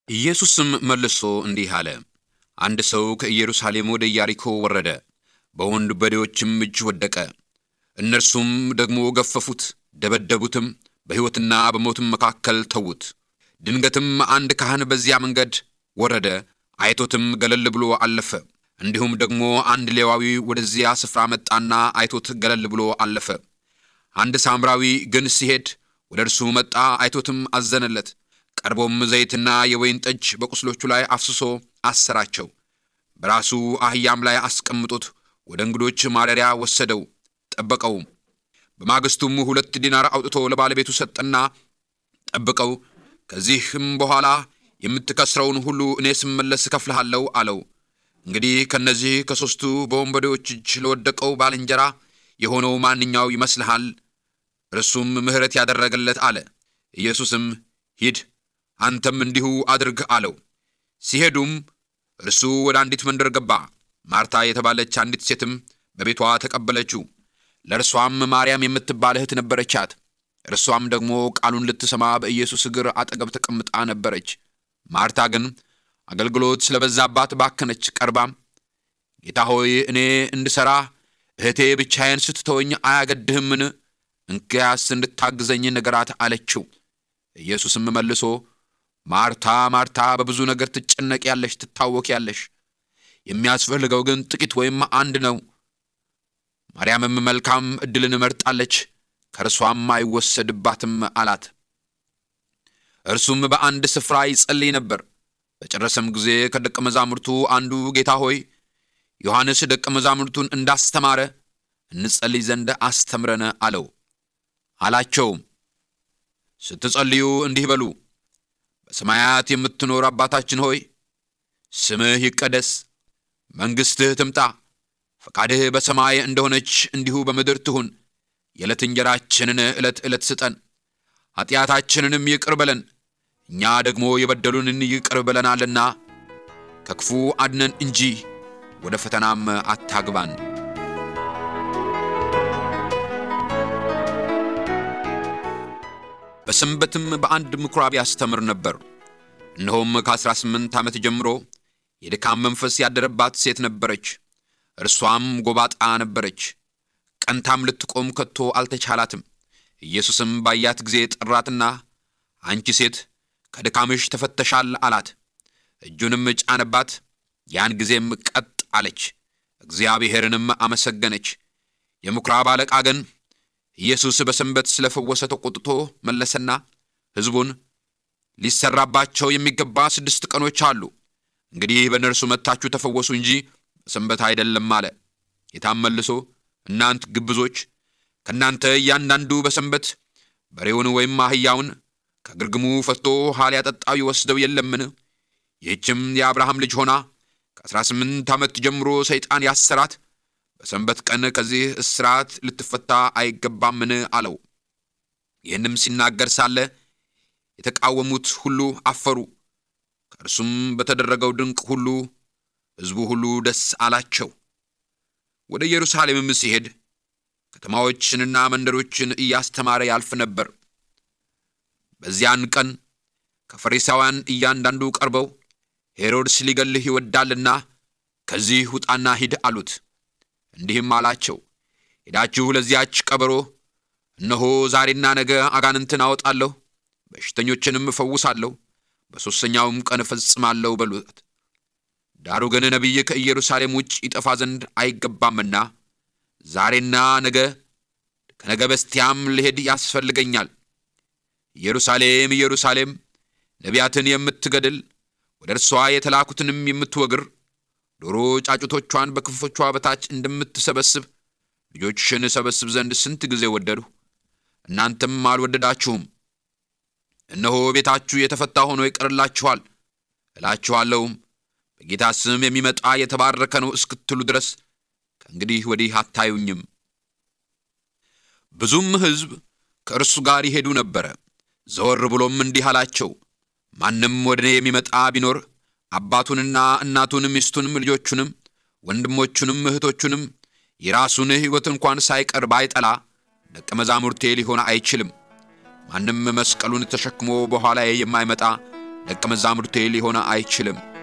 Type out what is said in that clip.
ኢየሱስም መልሶ እንዲህ አለ። አንድ ሰው ከኢየሩሳሌም ወደ ኢያሪኮ ወረደ፣ በወንበዴዎችም እጅ ወደቀ። እነርሱም ደግሞ ገፈፉት፣ ደበደቡትም፣ በሕይወትና በሞትም መካከል ተዉት። ድንገትም አንድ ካህን በዚያ መንገድ ወረደ፣ አይቶትም ገለል ብሎ አለፈ። እንዲሁም ደግሞ አንድ ሌዋዊ ወደዚያ ስፍራ መጣና አይቶት ገለል ብሎ አለፈ። አንድ ሳምራዊ ግን ሲሄድ ወደ እርሱ መጣ፣ አይቶትም አዘነለት። ቀርቦም ዘይትና የወይን ጠጅ በቁስሎቹ ላይ አፍስሶ አሰራቸው። በራሱ አህያም ላይ አስቀምጦት ወደ እንግዶች ማደሪያ ወሰደው፣ ጠበቀውም። በማግስቱም ሁለት ዲናር አውጥቶ ለባለቤቱ ሰጠና ጠብቀው፣ ከዚህም በኋላ የምትከስረውን ሁሉ እኔ ስመለስ እከፍልሃለሁ አለው። እንግዲህ ከእነዚህ ከሦስቱ በወንበዴዎች እጅ ለወደቀው ባልንጀራ የሆነው ማንኛው ይመስልሃል? እርሱም ምሕረት ያደረገለት አለ። ኢየሱስም ሂድ አንተም እንዲሁ አድርግ አለው። ሲሄዱም እርሱ ወደ አንዲት መንደር ገባ። ማርታ የተባለች አንዲት ሴትም በቤቷ ተቀበለችው። ለእርሷም ማርያም የምትባል እህት ነበረቻት። እርሷም ደግሞ ቃሉን ልትሰማ በኢየሱስ እግር አጠገብ ተቀምጣ ነበረች። ማርታ ግን አገልግሎት ስለበዛባት ባከነች። ቀርባም ጌታ ሆይ እኔ እንድሠራ እህቴ ብቻዬን ስትተወኝ አያገድህምን? እንኪያስ እንድታግዘኝ ንገራት አለችው። ኢየሱስም መልሶ ማርታ ማርታ፣ በብዙ ነገር ትጨነቂያለሽ፣ ትታወቂያለሽ። የሚያስፈልገው ግን ጥቂት ወይም አንድ ነው። ማርያምም መልካም ዕድልን መርጣለች፣ ከእርሷም አይወሰድባትም አላት። እርሱም በአንድ ስፍራ ይጸልይ ነበር። በጨረሰም ጊዜ ከደቀ መዛሙርቱ አንዱ ጌታ ሆይ ዮሐንስ ደቀ መዛሙርቱን እንዳስተማረ እንጸልይ ዘንድ አስተምረን አለው። አላቸውም ስትጸልዩ እንዲህ በሉ በሰማያት የምትኖር አባታችን ሆይ ስምህ ይቀደስ፣ መንግሥትህ ትምጣ፣ ፈቃድህ በሰማይ እንደሆነች እንዲሁ በምድር ትሁን። የዕለት እንጀራችንን ዕለት ዕለት ስጠን፣ ኀጢአታችንንም ይቅር በለን እኛ ደግሞ የበደሉንን ይቅር ብለናልና፣ ከክፉ አድነን እንጂ ወደ ፈተናም አታግባን። በሰንበትም በአንድ ምኵራብ ያስተምር ነበር። እነሆም ከአሥራ ስምንት ዓመት ጀምሮ የድካም መንፈስ ያደረባት ሴት ነበረች። እርሷም ጎባጣ ነበረች። ቀንታም ልትቆም ከቶ አልተቻላትም። ኢየሱስም ባያት ጊዜ ጠራትና አንቺ ሴት ከድካምሽ ተፈተሻል አላት። እጁንም ጫነባት። ያን ጊዜም ቀጥ አለች፣ እግዚአብሔርንም አመሰገነች። የምኵራብ አለቃ ግን ኢየሱስ በሰንበት ስለፈወሰ ተቆጥቶ መለሰና ሕዝቡን ሊሰራባቸው የሚገባ ስድስት ቀኖች አሉ፣ እንግዲህ በእነርሱ መጥታችሁ ተፈወሱ እንጂ በሰንበት አይደለም አለ። ጌታም መልሶ እናንት ግብዞች፣ ከእናንተ እያንዳንዱ በሰንበት በሬውን ወይም አህያውን ከግርግሙ ፈትቶ ውኃ ሊያጠጣው ይወስደው የለምን? ይህችም የአብርሃም ልጅ ሆና ከአሥራ ስምንት ዓመት ጀምሮ ሰይጣን ያሰራት በሰንበት ቀን ከዚህ እስራት ልትፈታ አይገባምን? አለው። ይህንም ሲናገር ሳለ የተቃወሙት ሁሉ አፈሩ። ከእርሱም በተደረገው ድንቅ ሁሉ ሕዝቡ ሁሉ ደስ አላቸው። ወደ ኢየሩሳሌምም ሲሄድ ከተማዎችንና መንደሮችን እያስተማረ ያልፍ ነበር። በዚያን ቀን ከፈሪሳውያን እያንዳንዱ ቀርበው ሄሮድስ ሊገልህ ይወዳልና ከዚህ ውጣና ሂድ አሉት። እንዲህም አላቸው፣ ሄዳችሁ ለዚያች ቀበሮ እነሆ ዛሬና ነገ አጋንንትን አወጣለሁ፣ በሽተኞችንም እፈውሳለሁ፣ በሦስተኛውም ቀን እፈጽማለሁ በሉት። ዳሩ ግን ነቢይ ከኢየሩሳሌም ውጭ ይጠፋ ዘንድ አይገባምና ዛሬና ነገ ከነገ በስቲያም ልሄድ ያስፈልገኛል። ኢየሩሳሌም ኢየሩሳሌም ነቢያትን የምትገድል ወደ እርሷ የተላኩትንም የምትወግር ዶሮ ጫጩቶቿን በክንፎቿ በታች እንደምትሰበስብ ልጆችሽን እሰበስብ ዘንድ ስንት ጊዜ ወደድሁ፣ እናንተም አልወደዳችሁም። እነሆ ቤታችሁ የተፈታ ሆኖ ይቀርላችኋል። እላችኋለሁም በጌታ ስም የሚመጣ የተባረከ ነው እስክትሉ ድረስ ከእንግዲህ ወዲህ አታዩኝም። ብዙም ሕዝብ ከእርሱ ጋር ይሄዱ ነበረ። ዘወር ብሎም እንዲህ አላቸው፣ ማንም ወደ እኔ የሚመጣ ቢኖር አባቱንና እናቱን ሚስቱንም ልጆቹንም ወንድሞቹንም እህቶቹንም የራሱን ሕይወት እንኳን ሳይቀር ባይጠላ ደቀ መዛሙርቴ ሊሆን አይችልም። ማንም መስቀሉን ተሸክሞ በኋላዬ የማይመጣ ደቀ መዛሙርቴ ሊሆን አይችልም